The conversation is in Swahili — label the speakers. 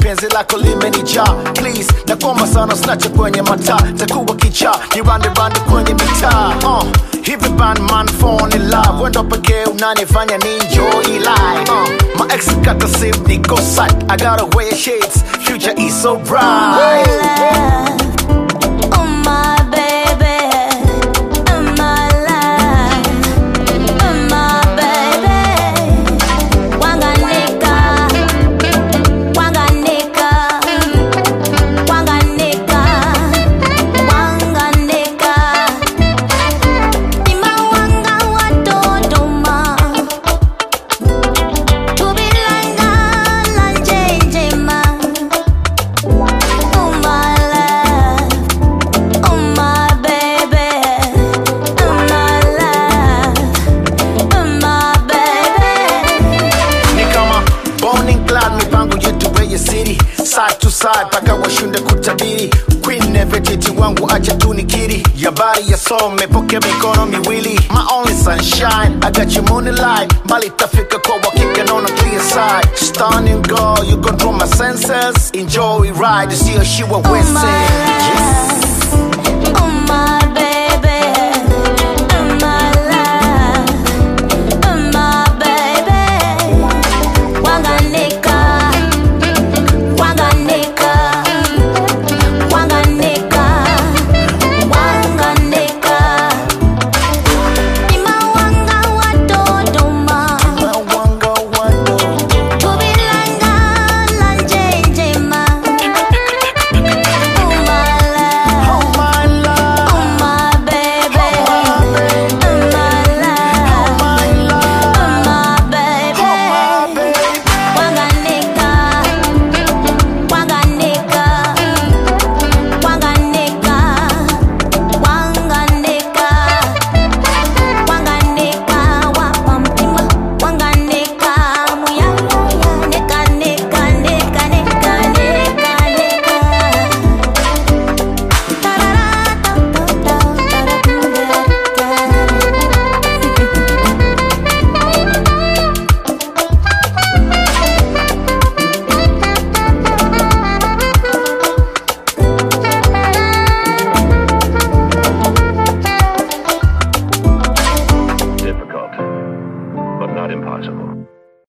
Speaker 1: penzi lako limenijaa please nakoma sana snache kwenye mataa takuwa kichaa ni rande rande kwenye mitaa uh, hivi bandman phone in love wendo pekee unanifanya ni enjoy life uh, my ex kata sim niko site I gotta wear shades future is so bright
Speaker 2: Oh my baby, oh my life, oh my baby. Wanganika, wanganika, wanganika, wanganika. Ima wanga watotoma, kubilanga lanjenjema. Oh my love, oh my baby, oh my love, oh my baby.
Speaker 1: ni kama Bonning Clyde, mipango yetu weye city side to side paka washinde kutabiri queen nevetiti wangu acha tu nikiri yabari yasome poke mikono miwili my only sunshine I got you moonlight mbali tafika kwa wakika naona clear side stunning girl you control my senses enjoy ride sio shiwa
Speaker 2: Oh
Speaker 1: wese
Speaker 2: my